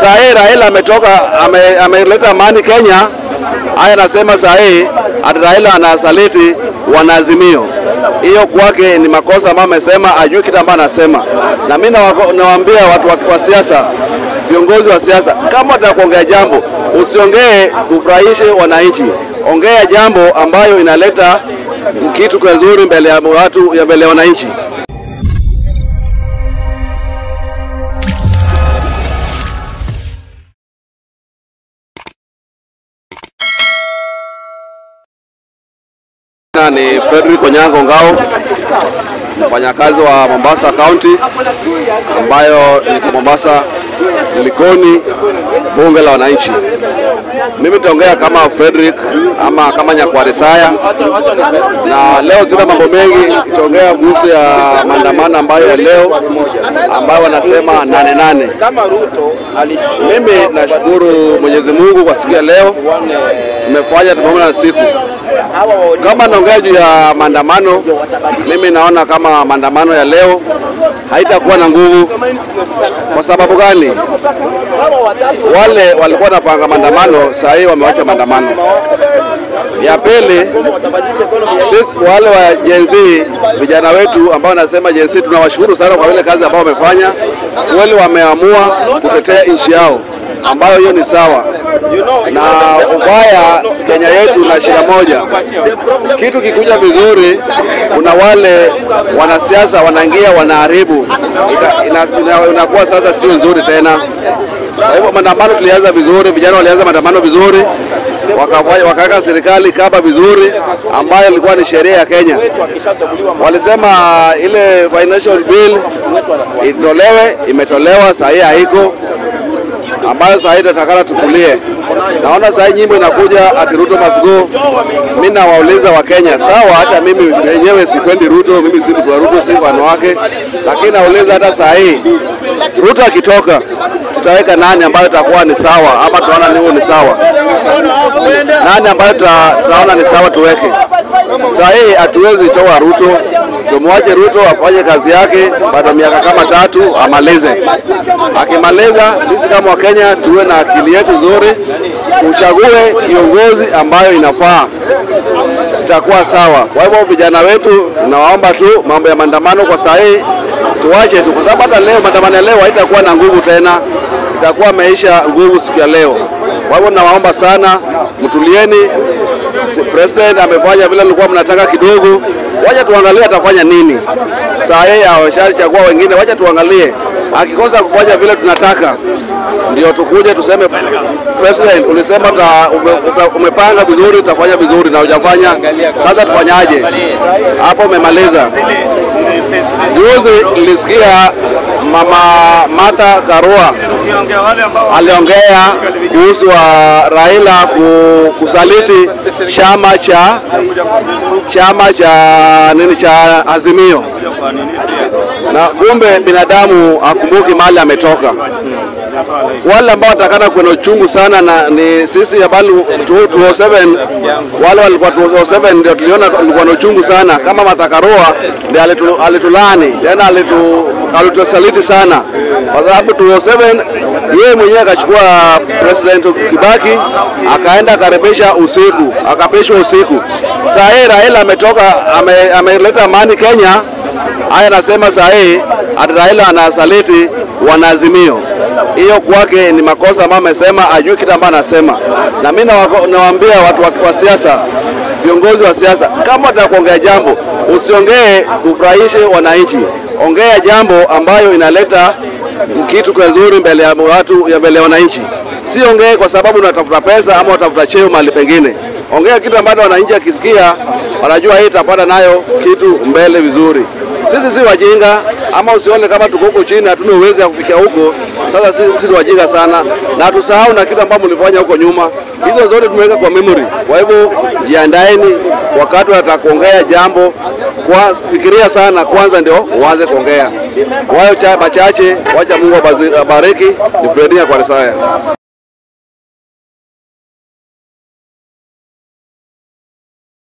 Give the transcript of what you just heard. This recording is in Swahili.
Saa hii Raila ametoka ame- ameleta amani Kenya. Haya anasema saa hii ati Raila anasaliti wanaazimio. Hiyo kwake ni makosa ambayo amesema, ajui kitu ambayo anasema. Na mimi nawako- nawaambia watu wa, wa siasa, viongozi wa siasa, kama unataka kuongea jambo usiongee ufurahishe wananchi, ongea jambo ambayo inaleta kitu kizuri mbele ya watu, ya mbele ya wananchi. Jina ni Fredrick Onyango Ngao, mfanyakazi wa Mombasa County ambayo niko Mombasa Likoni, bunge la wananchi. Mimi nitaongea kama Fredrick ama kama Nyakware Saya, na leo sina mambo mengi, nitaongea kuhusu ya maandamano ambayo ya leo ambayo wanasema nane nane. kama Ruto alishinda Mimi nashukuru Mwenyezi Mungu kwa siku ya leo, tumefanya tumeona na siku hawa wa kama naongea juu ya maandamano, mimi naona kama maandamano ya leo haitakuwa na nguvu. Kwa sababu gani? Wale walikuwa wanapanga maandamano, saa hii wamewacha maandamano. Ya pili, sisi wale wa Gen Z vijana wetu ambao nasema Gen Z, tunawashukuru sana kwa ile kazi ambayo wamefanya. Kweli wameamua kutetea nchi yao, ambayo hiyo ni sawa na ubaya Kenya yetu na shida moja, kitu kikuja vizuri, kuna wale wanasiasa wanaingia wanaharibu, Ita- ina- ina- inakuwa sasa sio nzuri tena. Kwa hivyo maandamano tulianza vizuri, vijana walianza maandamano vizuri, wakafanya- wakaweka serikali kaba vizuri, ambayo ilikuwa ni sheria ya Kenya. Walisema ile financial bill itolewe, imetolewa, saa hii haiko ambayo saa hii tunatakana tutulie. Naona saa hii nyimbo inakuja ati Ruto must go. Mimi nawauliza Wakenya, sawa, hata mimi mwenyewe sipendi Ruto, mimi si mtu wa Ruto, si wanawake, lakini nauliza hata saa hii Ruto akitoka tutaweka nani ambayo itakuwa ni sawa, ama tunaona ni huo ni sawa, nani ambayo tuta- tunaona ni sawa tuweke. Saa hii hatuwezi toa Ruto, tumwache Ruto afanye kazi yake, baada ya miaka kama tatu amalize. Akimaliza, sisi kama Wakenya tuwe na akili yetu nzuri, tuchague kiongozi ambayo inafaa, itakuwa sawa. Kwa hivyo vijana wetu tunawaomba tu mambo ya maandamano kwa saa hii tuwache tu, kwa sababu hata leo maandamano ya leo haitakuwa na nguvu tena, itakuwa ameisha nguvu siku ya leo. Kwa hivyo nawaomba sana, mtulieni. Si- President amefanya vile mlikuwa mnataka kidogo, wacha tuangalie atafanya nini. Saa hii awashachagua wengine, wacha tuangalie. Akikosa kufanya vile tunataka, ndio tukuje tuseme President, ulisema uta, ume, ume, umepanga vizuri, utafanya vizuri na hujafanya. Sasa tufanyaje? Hapo umemaliza. Juzi nilisikia mama Martha Karua aliongea kuhusu wa Raila ku- kusaliti chama cha chama cha nini cha Azimio, na kumbe binadamu akumbuki mahali ametoka. Wale ambao watakana kuwa na uchungu sana na ni sisi ambao 207 wale walikuwa 207 ndio tuliona walikuwa na uchungu sana, kama Martha Karua ndio alitu, alitulani tena alitu, alitusaliti sana, kwa sababu 207 yeye mwenyewe akachukua President Kibaki akaenda akaribisha usiku, akapishwa usiku. Saa hii Raila ametoka ame- ameleta amani Kenya. Haya anasema saa hii ati Raila anasaliti wanaazimio. Hiyo kwake ni makosa ambayo amesema, ajui kitu ambayo anasema. Na mimi nawako- nawaambia watu wa, wa siasa, viongozi wa siasa, kama unataka kuongea jambo usiongee ufurahishe wananchi, ongea jambo ambayo inaleta kitu kizuri mbele ya watu, ya mbele ya wananchi. Si ongee kwa sababu unatafuta pesa ama unatafuta cheo mahali pengine. Ongea kitu ambacho wananchi akisikia wanajua hii itapata nayo kitu mbele vizuri. Sisi si wajinga, ama usione kama tuko huko chini hatuna uwezo wa kufikia huko. Sasa sisi si wajinga sana, na tusahau na kitu ambacho mlifanya huko nyuma. Hizo zote tumeweka kwa memory. Kwa hivyo jiandaeni, wakati unataka kuongea jambo kwa fikiria sana kwanza, ndio uanze kuongea. Wayo cha machache, wacha Mungu abazi- abariki. Ni Fredina kwa Risaya.